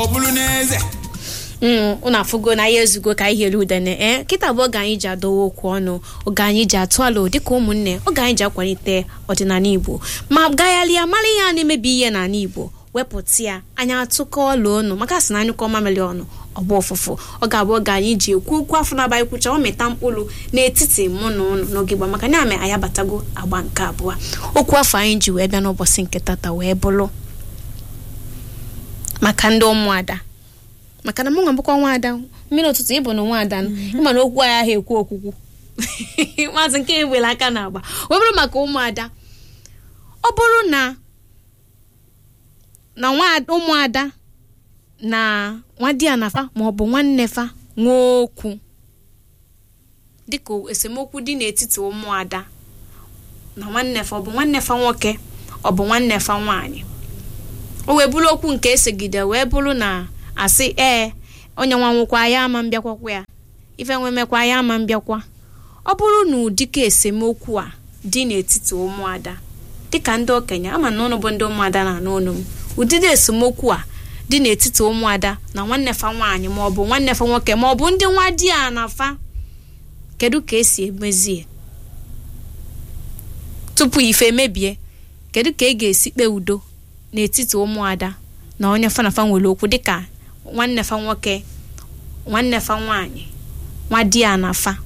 ọ bụrụ n'eze unu afụgo na ya ezugo ka ihe udene ee kịta bụ oge anyị ji adowe okwu ọnụ oge anyị ji atụ alụ dịka ụmụnne oge anyị ji akwalite ọdịnala igbo ma gagharịa mara ihe a na-emebi ihe n'ala igbo wepụta ya anyị atụkọ ọla ọnụ maka sị na anyụkọ mamịrị ọnụ ọgba ụfụfụ ọ ga-abụ oge anyị ji ekwu okwu afọ na-abaghị kwucha ọ mịta mkpụrụ n'etiti mụ na ụnụ n'oge gba maka na-ame anyị abatago agba nke abụọ okwu afọ anyị ji wee bịa n'ụbọchị nke tata wee bụrụ maka ndị ụmụada maka na mụ nwa bụkwa nwaada mmiri ụtụtụ ịbụ na nwaada ịma na okwu anyị ahụ ekwu okwukwu maazị nke ewere aka na agba wee bụrụ maka ụmụada ọ bụrụ na na ụmụada na nwadị anafa ma ọ bụ nwanne fa nwee okwu dịka esemokwu dị n'etiti ụmụada na nwanne fa ọ bụ nwanne fa nwoke ọ bụ nwanne fa nwaanyị o wee bụrụ okwu nke esegide wee bụrụ na asị ee onye nwa nwụkwa ya ama mbịakwakwa ya ife nwemekwa ya ama mbịakwa ọ bụrụ na ụdịka esemokwu a dị n'etiti ụmụada dịka ndị okenye ama na ụnụ bụ ndị ụmụada na anụ ụnụ m ụdịdị esemokwu a dị n'etiti ụmụada na nwanne fa nwaanyị ma ọ bụ nwanne fa nwoke ma ọ bụ ndị nwa di a na fa kedu ka esi emezie tupu ife emebie kedu ka ị ga-esi kpee udo n'etiti ụmụada na onye fa na fa nwere okwu dịka nwanne fa nwoke nwanne fa nwaanyị nwa di ya na fa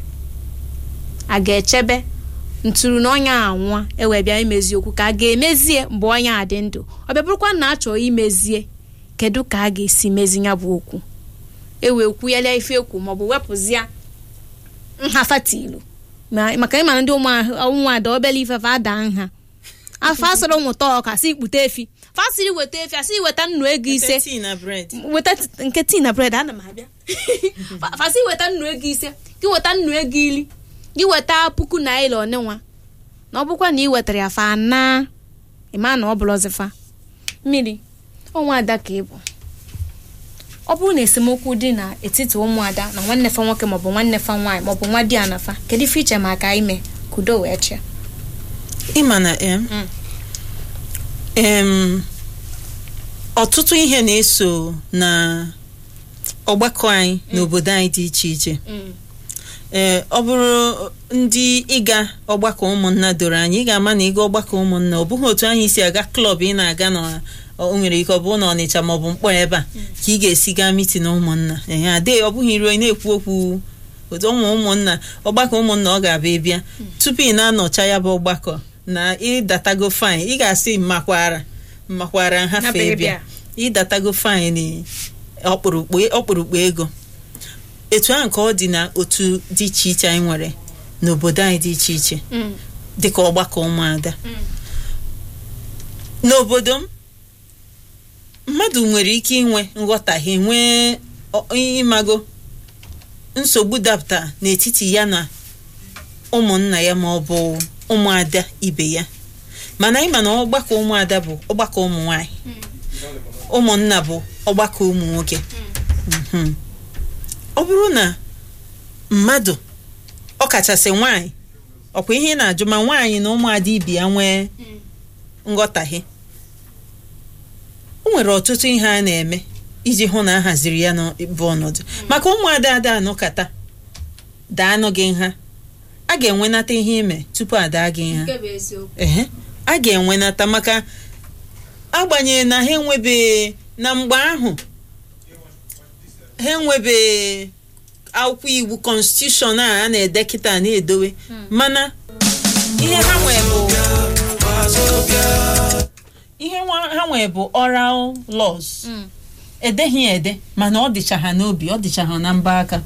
a ga-echebe ntụrụ na onye anwụọ ewee bịa imezi okwu ka a ga-emezie mgbe onye a dị ndụ ọ bịa bụrụkwa na achọrọ imezie kedu ka a ga-esi mezi ya bụ okwu ewee kwuyelia ife ekwu maọbụ wepụzia nhafatilu maka ịma na ndị ụmụada obele ifefe ada nha afọ asọrọ ụmụta ọka si ikpute efi fasiri weta efi asị weta nnu ego ise weta nke tii na bred ana m abịa fasi weta nnu ego ise gị weta nnu ego iri gị weta puku naira onenwa na ọ bụkwa na ị wetara ya fa na ịma na ọ bụrụ ọzịfa mmiri ọnwa ada ka ị bụ ọ bụrụ na esemokwu dị n'etiti ụmụada na nwanne fa nwoke maọbụ nwanne fa nwaanyị maọbụ nwa di anafa kedu ife iche maka ime ka udo wee chịa ịma na em em ọtụtụ ihe na-eso na ọgbakọ anyị n'obodo anyị dị iche iche ee ọ bụrụ ndị ịga ọgbakọ ụmụnna doro anyị ị ga-ama na ịga ọgbakọ ụmụnna ọ bụghị otu anyị si aga klọb ị na-aga na o nwere ike ọ bụrụ na ọnịcha ma ọ bụ mkpọ ebe a ka ị ga-esi gaa mitin ụmụnna ee adịghị ọ bụghị iruo na-ekwu okwu otu ụmụ ụmụnna ọgbakọ ụmụnna ọ ga-abịa bịa tupu ị na-anọcha ya bụ ọgbakọ na ịdatago fain ị ga-asị mmakwara mmakwara nhafe bịa ịdatago fain ọkpụrụkpụ ego etu ahụ ka ọ dị na otu dị iche iche anyị nwere n'obodo anyị dị iche iche dịka ọgbakọ ụmụada n'obodo m mmadụ nwere ike inwe nghọtahie nwee ịmago nsogbu dapụta n'etiti ya na ụmụnna ya ma ọ bụ ụmụada ibe ya mana ịma na ọgbakọ ụmụada bụ ọgbakọ ụmụ nwanyị ụmụnna bụ ọgbakọ ụmụ nwoke ọ bụrụ na mmadụ ọkachasị nwanyị ọkwa ihe na-ajụ ma nwaanyị na ụmụada ibe ya nwee nghọtahie o nwere ọtụtụ ihe a na-eme iji hụ na a haziri ya n'bụ ọnọdụ maka ụmụada ada anọkata daa anụ gị nha a ga-enwenata ihe ime tupu ada gị nha ehe a ga-enwenata maka agbanyeghị na ha enwebe na mgbe ahụ ha enwebe akwụkwọ iwu konstitushọn a a na-ede kịta na-edowe mana ihe ha nwee bụ ihe ha nwee bụ oral laws edeghị ede mana ọ dịcha ha n'obi ọ dịcha ha na mba aka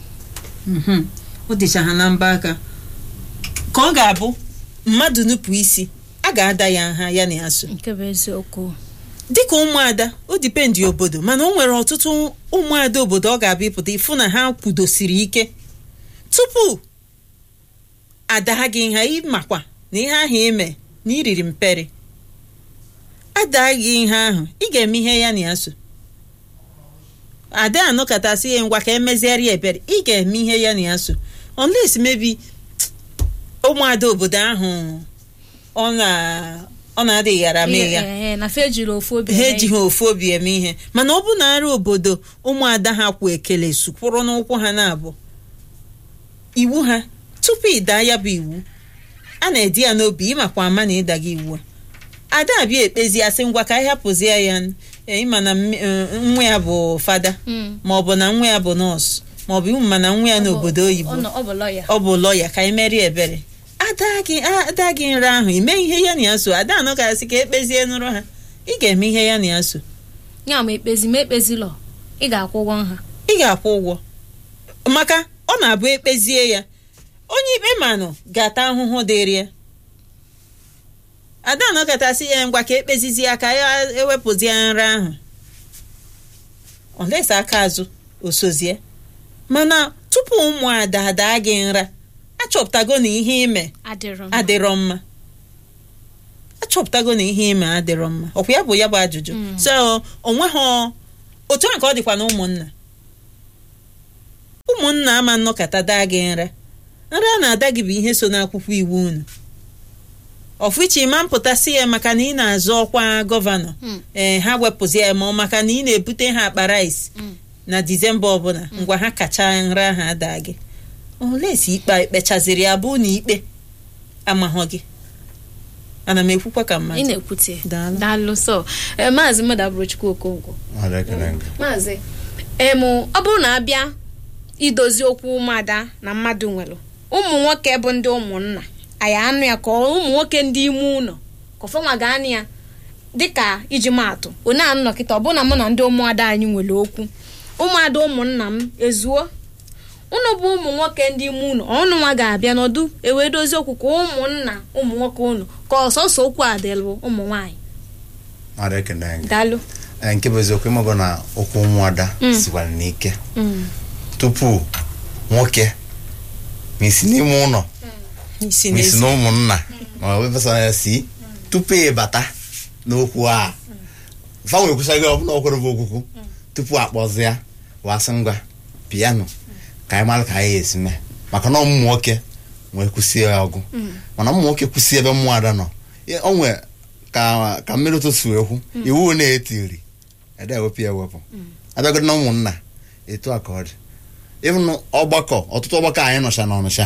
ọ dịcha ha na mba aka ka ọ ga-abụ mmadụ nupụ isi a ga-ada ya nha ya na ya so dịka ụmụada o dipendi obodo mana o nwere ọtụtụ ụmụada obodo ọ ga-abịa ịpụta ịfụ na ha kwudosiri ike tupu ada gị nha ịmakwa na ihe ahụ ime na iriri mperi ada gị ihe ahụ ị ga-eme ihe ya na ya so ada anọkọtasị ya ngwa ka emezigharị ebere ị ga-eme ihe ya na ya so unless maybe ụmụada obodo ahụ ọ na ọ na-adịghị ghara mee ya Ihe- eh, na fe ejiri ofu obi ha eme ejighị ofu obi eme ihe mana ọ bụ na ara obodo ụmụada ha kwụ ekele sukwụrụ n'ụkwụ ha na-abụ iwu ha tupu ịda ya bụ iwu a na-edi ya n'obi ịmakwa ama na ịda gị iwu a. ada abịa ekpezi asị ngwa ka anyị hapụzie ya eh, ịma na mme- eh, nwa ya bụ fada Mm. ma ọ bụ na nwa ya bụ nọọsụ ma ọ bụ ịma na nwa ya n'obodo oyibo Ọ nọ- ọ bụ lọya ọ bụ lọya ka anyị merie ebere ada gị ada gị nra ahụ ime ihe ya na ya so ada anọ gasị ka ekpezie nụrụ ha ị ga-eme ihe ya na ya so ya ma ekpezi ma ekpezi lọ ị ga-akwụ ụgwọ nha ị ga-akwụ ụgwọ maka ọ na-abụ ekpezie ya onye ikpe manụ ga-ata ahụhụ dịrị ya ada anọkọtasị ya ngwa ka ekpezizi ya ka ya ewepụzie nra ahụ olesa aka azụ osozie mana tupu ụmụada adaa gị nra achọpụtago na ihe ime adịrọ m adịrọ mma achọpụtago na ihe ime adịrọ mma ọkwa ya bụ ya bụ ajụjụ Mm. so onweghị otu a ka ọ dịkwa na ụmụnna ụmụnna ama nnọkọta daa gị nra nra a na-ada gị bụ ihe so n'akwụkwọ iwu unu ọfụiche ma mpụtasị ya maka na ị na-azọ ọkwa gọvanọ Mm. ee ha wepụzi ya ma ọ maka na ị na-ebute ha akpa rice Mm. na disemba ọbụla ngwa ha kacha nra ahụ ada gị olesi ikpe ikpechaziri ya bụ na ikpe amahọ gị ana m ekwukwa ka ị mmadụ na-ekwute Daalụ. daalụ so eh, maazị mmadụ abụrụ chukwu okonkwo Mmadụ ekele gị. maazị em ọ bụrụ na abịa idozi okwu ụmụada na mmadụ nwere ụmụ nwoke bụ ndị ụmụnna anyị anụ ya ka ọ ụmụ nwoke ndị ime ụlọ ka ọfọnwa ga-anụ ya dịka iji maatụ onye anụ nọkịta ọ bụ na mụ na ndị ụmụada anyị nwere okwu ụmụada ụmụnna m ezuo unu bụ ụmụ nwoke ndị ime ụlọ ọnụ nwa ga-abịa n'ọdụ ewee dozie okwu ka ụmụnna ụmụ nwoke unu ka ọsọsọ okwu a dịlụ ụmụ nwaanyị Mmadụ ekele gị. daalụ Ee, nke bụ eziokwu ịmago na okwu ụmụada Mm. sikwara n'ike Mm. tupu nwoke ma isi n'ime ụlọ isi ma isi n'ezi na ụmụnna ma ọ bụ fesa ya si tupu ịbata n'okwu a fanwe kwụsịghị ọbụla ọkwere bụ okwukwu tupu akpọzi ya wasị ngwa piano ka anyị mara ka anyị esi mee maka na ụmụ nwoke nwee kwụsie ya ọgụ mana ụmụ nwoke kwụsie ebe mmụọ ada nọ ya- o nwee ka ka mmiri ụtụtụ ekwu iwu na-etiri ede ewepụ ya ewepụ abịagodo na ụmụnna etu a ka ọ dị ịhụ ọgbakọ ọtụtụ ọgbakọ anyị nọcha na ọnụcha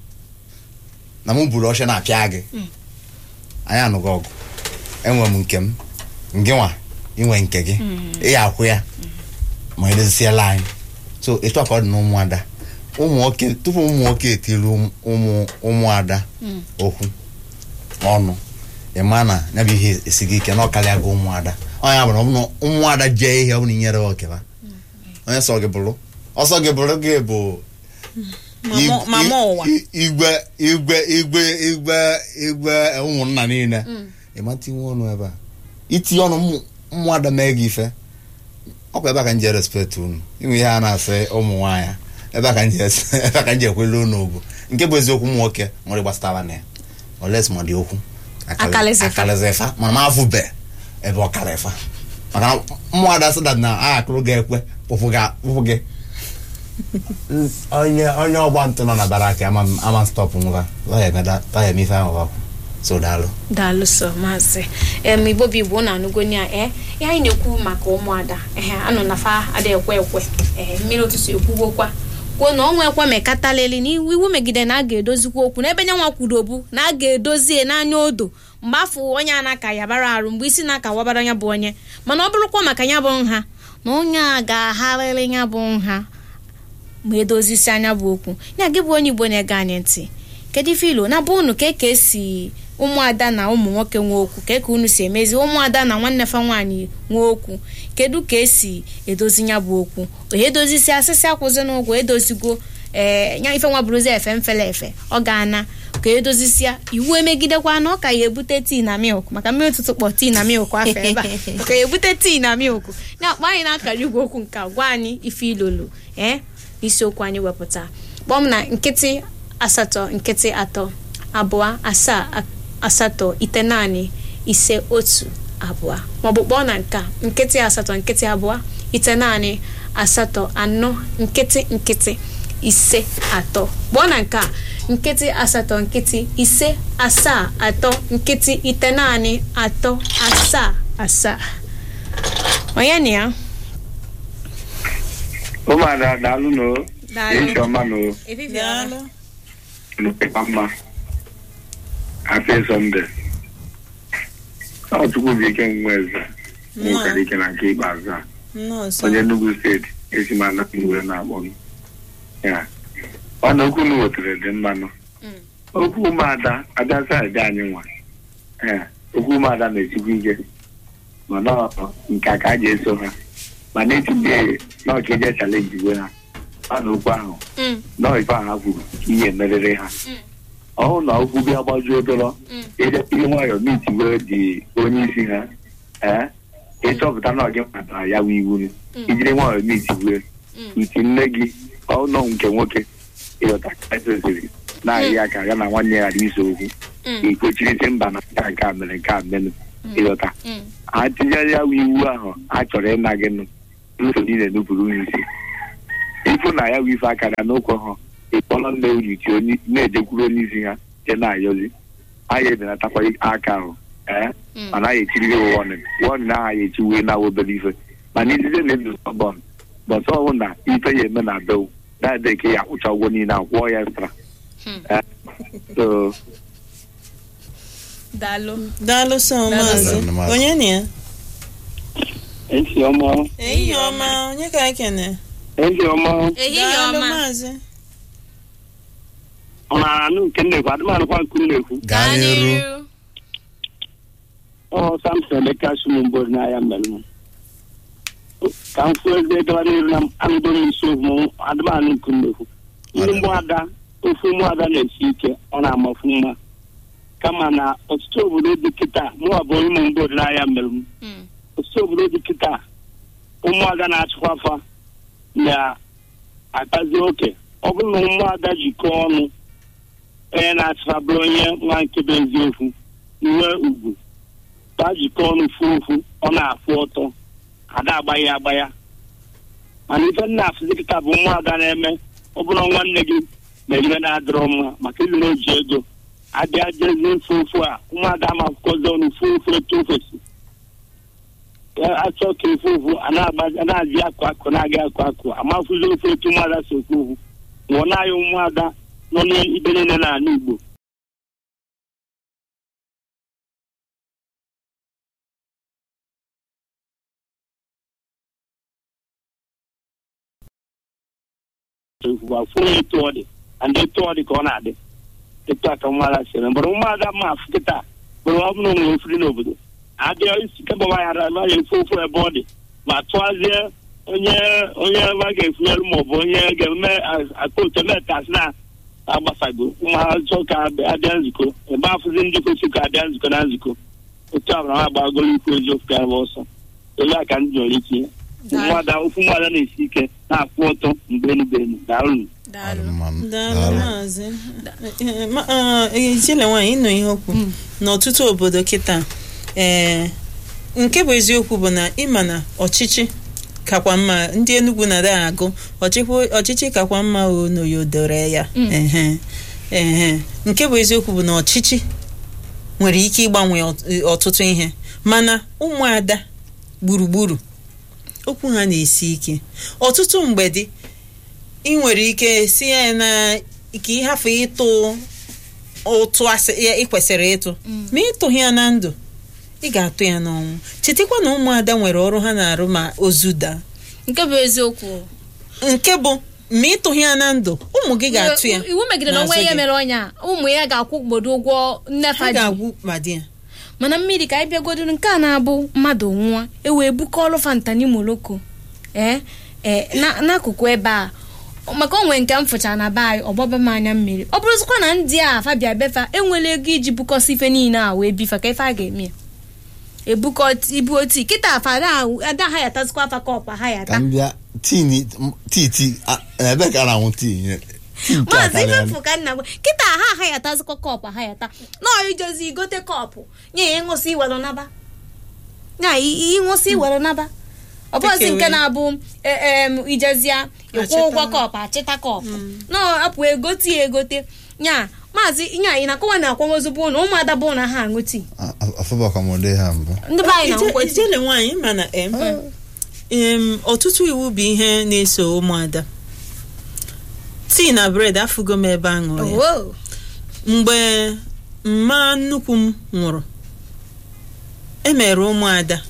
na mụ buru ọcha na-apịa gị anyị anụgo ọgụ enwe m nke m ngị nwa inwe nke gị ị ya akwụ ya ma edozisiela anyị so etu a ka ọ dị na ụmụada ụmụ nwoke tupu ụmụ nwoke etiri ụmụ- ụmụ ụmụada okwu ọnụ ịma na ya bụ ihe esighị ike na ọkarịa gị ụmụada onye bụ na ọ bụ na ụmụada jee ihe ọ bụla inyere ha okeba onye sọ gị bụrụ ọsọ gị bụrụ gị bụ Mama- ig- mama ụwa. i- igwe igwe igwe igwe igwe ụmụnna niile ịmata inwe ọnụ ebe a itinye ọnụ ụmụ- ụmụada mee gị ife ọkwa ebe a ka m ji respect unu inwe ihe a na-asị ụmụ nwaanyị ebe a ka m ji es- ebe a ka m ji ekwele unu ugwu nke bụ eziokwu ụmụ nwoke nwere gbasatara na ya oles ma dị okwu Akalizifa. akalizifa mana m afụbe ebe ọ kalifa maka na ụmụada sị dat na a akụrụ gị ekwe pụpụ gị- pụpụ gị onye onye ọgba ntụ nọ na barak ama ama stọpụ ngwa taya eme ife ahụ ọkụ so daalụ daalụ sọ maazị em igbo bụ igbo na anụgoni a ee ihe anyị na-ekwu maka ụmụada ehe anọ na fa ada ekwe ekwe ee mmiri ụtụtụ ekwugokwa kwuo na ọnwa ekwe mekataleli na iwu iwu megide na a ga-edozikwa okwu n'ebe nyanwa kwudobu na a ga-edozie n'anya odo mgbe afọ onye a na-aka yabara arụ mgbe isi na-aka wabara ya bụ onye mana ọ bụrụkwa maka ya bụ nha na onye a ga-agharịrị ya bụ nha ma edozisi anya bụ okwu ya gị bụ onye igbo na-ege anyị ntị kedu ife ilo na bụ unu ka ka esi ụmụada na ụmụ nwoke nwee okwu ka ka unu si emezi ụmụada na nwanne fa nwaanyị nwee okwu kedu ka esi edozi ya bụ okwu onye edozisi asịsị akwụzi n'ụgwọ edozigo ee ya ife nwa bụrụzi efe mfele efe ọ ga-ana ka edozisia iwu emegidekwa na ọ ka ya ebute tii na milk maka mmiri ụtụtụ kpọ tii na milk afọ ebe a ka ya ebute tii na milk na-akpọ anyị na-akara igwe okwu nke a, gwa anyị ife ilolu ee isiokwu anyị wepụta kpọọ m na nkịtị asatọ nkịtị atọ abụọ asaa a- asatọ ite naanị ise otu abụọ maọbụ kpọọ na nke a, nkịtị asatọ nkịtị abụọ ite naanị asatọ anọ nkịtị nkịtị ise atọ kpọọ na nke a nkịtị asatọ nkịtị ise asaa atọ nkịtị ite naanị atọ asaa asaa onye na ya ụmụada daalụ no Daalụ. echi ọma no daalụ nụkwa mma happy sunday ọ chukwu bụ ike nwa eze nwekara ike na nke ikpeazụ a nnọọ sọ onye Enugu steeti esi m anapụ iwe na-akpọ m ya ọ na okwu na wetara dị mmanụ okwu ụmụada ada saịdị anyị nwa ee okwu ụmụada na-esikwa ike mana ọ nke a ka a ga-eso ha mana etinye na ọkaeje chalenji iwe ha ọ na okwu ahụ Mm, nọọ ife ahụ ha kwuru ka ihe merịrị ha ọhụụ na okwu bịa gbajuo dọrọ mm, ihe nwayọọ mitiwe dị onye isi ha ee ịchọpụta na ọ gị matara ya wụ iwu ijiri nwayọọ mitiwe mm, uti nne gị ọnọ nke nwoke ịghọta ka esiri na-arị aka ya na nwanne ya ghara iso okwu mm, ikpochirisi mba na nka nke a mere nke a menụ ịghọta mm. ha tinyere ya wụ iwu ahụ a chọrọ ịna gị nụ nsogbu niile nupụrụ ha isi ịfụ na ya wụ ife aka na n'ụkwụ ha ịkpọrọ nne unu ti onye na-ejekwuru onye isi ha je na-ayọzi anyị ebenatakwa aka ahụ ee Mm. mana anyị echiri ya wọnin wọnin ahụ anyị echi wee na obere ife mana izize na ndụ sọbọn bọsọ ọhụụ na ife ya eme na bew na-ede ka ya akwụcha ụgwọ niile akwụọ ya extra Hmm. Eh, so daalụ daalụ sọ maazị Daalụ, maazị. onye na ya esi ọma ehihie ọma onye ka anyị kene ezi ọma ehihie daalụ ọma maazị ọ na anụ nke nnekwu adịmanụkwa nke nnekwu gaa n'iru ọ samson emeka sumugbo n'ahịa mmelụ ka m fụọ eze gaba n'iru na anụdo m isi okwu adịmanụ nke nnekwu ndị ụmụada ofu ụmụada na-esi ike ọ na-amafu mma kama na ọtụtụ obodo dị kịta mụwa bụ onye ụmụ mgbod n'ahịa mmelụ Mm, ọtụtụ obodo dị kịta ụmụada na-achịkwa afa na-akpazi oke ọ bụrụ na ụmụada jikọọ ọnụ onye na-achịkwa bụrụ onye nwa nke bụ eziokwu nwee ugwu ka jikọọ ọnụ fuo ofu ọ na-afụ ọtọ ada agbaghi agbaya mana ife nna afụzi kịta bụ ụmụada na-eme ọ bụrụ nwanne gị na ihe na-adịrọ mma maka ilu na oji ego abịa jezi mfe ofu a ụmụada ma akwụkwọzi ọnụ fuo ofu etu ofesi achọ ka efu ofu a na-agbazi a na-azị akụ akụ na-aga akụ akụ amafuzi ofu etu ụmụada si okwu ofu nwụọ na-anya ụmụada nọ n'ibe niile n'ala Igbo fụrụ etu ọ dị and etu ọ dị ka ọ na-adị etu a ka ụmụada si eme mgbe ụmụada ma afụ kịta mgbe ọ bụrụ nwere ofiri n'obodo abịa isi kebaba ya ara ya efu ofu ebe ọ dị ma tụazie onye onye a ga-efunyere ma ọ bụ onye ga-eme akpụto metas na agbasago ụmụazọ ka abịa nzukọ ebe afụzi ndị kwesịrị ka abịa nzukọ na nzukọ otu abụrụ ha gbagoro ikwu eziokwu ka ebe ọsọ elu a ka ndị nwere ike ụmụada ofu ụmụada na-esi ike na-akwụ ọtọ mgbe enu enu daalụ daalụ daalụ Daalụ. maazị Eh, ma- ah, eh, ijele nwaanyị ịnụ ihe okwu n'ọtụtụ obodo kịta ee nke bụ eziokwu bụ na ịma na ọchịchị kakwa mma ndị Enugu na-ada agụ ọchịchị ọchịchị kakwa mma o n'oyodore ya Mm. ehe ehe nke bụ eziokwu bụ na ọchịchị nwere ike ịgbanwe ọt- ọtụtụ ihe mana ụmụada gburugburu okwu ha na-esi ike ọtụtụ mgbede ị nwere ike si ya na ka ịhafụ ịtụ ụtụ asị ya ị kwesịrị ịtụ ma ịtụghị ya na ndụ ị ga-atụ ya n'ọnwụ chetakwa na ụmụada nwere ọrụ ha na-arụ ma ozu daa nke bụ eziokwu nke bụ ma ịtụghị ya na ndụ ụmụ gị ga-atụ ya iwu megide na n'azụ onwe ya gị. mere ọnya ụmụ ya ga-akwụ gbodo ụgwọ ha nnefa ji ga-agwụ ma di ya mana mmiri ka anyị bịagodoro nke a na-abụ mmadụ nwụọ ewee bukọọlụ fantani moloko ee ee na- n'akụkụ ebe a maka onwe nke m fụchara na be anyị ọgbaba m anya mmiri ọ bụrụzikwa na ndị a fabia befa enwere ego iji bukọsi ife niile a wee bifa ka ife a ga-eme ya ebukọ ibu oti kịta afa ada ada ha yatazikwa afa kọpụ ha ka yata m bịa tii ni- m- tii tii a- ebe ka a na-anwụ tii nye- tii nke a maazị karịa ifefu ka nna gwa kịta ha aha yatazikwa kọpụ ha yata nọọ ijozi igote kọpụ nye ya ịṅụsị iwere naba ya i- ịṅụsị iwere naba ọ bụghịzi Take nke away. na-abụ e- em, ijezia ịkwụ Achịta. ụgwọ kọpụ achịta kọpụ nọọ apụ egote ya egote nya maazị nya ị na-akọwa na akwamozu bụ na ụmụada bụ na ha aṅụ tii afụbakwa m ụdị ha mbụ ndị be anyị na-aṅụkwa tii ijele nwaanyị mana em em, ọtụtụ iwu bụ ihe na-eso ụmụada tii na bred afụgo m ebe a ṅụrụ ya owo mgbe mma nnukwu m nwụrụ emere ụmụada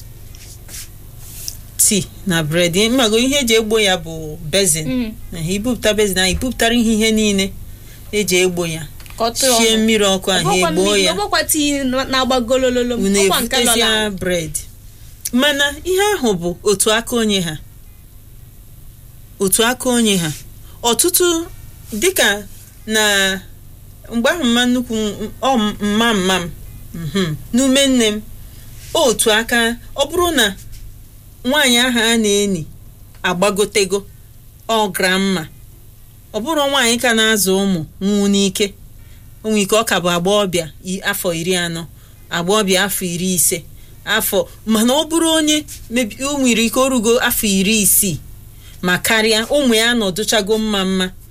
tii na bred mmago ihe eji egbo ya bụ bezin Mm. na ibupụta bezin ahụ ibupụtara ihe ihe niile eji egbo ya ka ọ tụọ shie ọnụ. mmiri ọkụ ahụ Ọbụkwa egboo mmiri, ya ọbụkwa tii na-agba golololo unu ọkwa nke lọla ebutezia bred mana ihe ahụ bụ otu aka onye ha otu aka onye ha ọtụtụ dịka na mgbe ahụ mma nnukwu m- ọ mma mma m mhm, n'ume nne m otu aka ọ bụrụ na nwaanyị ahụ a na-eni agbagotego ọ gramma ọ bụrụ nwaanyị ka na-azụ ụmụ nwụ n'ike onwe ike ọ ka bụ agbọghọbịa i- afọ iri anọ agbọghọbịa afọ iri ise afọ mana ọ bụrụ onye mebi- o nwere ike orugo afọ iri isii ma karịa ụmụ ya nọdụchago mma mma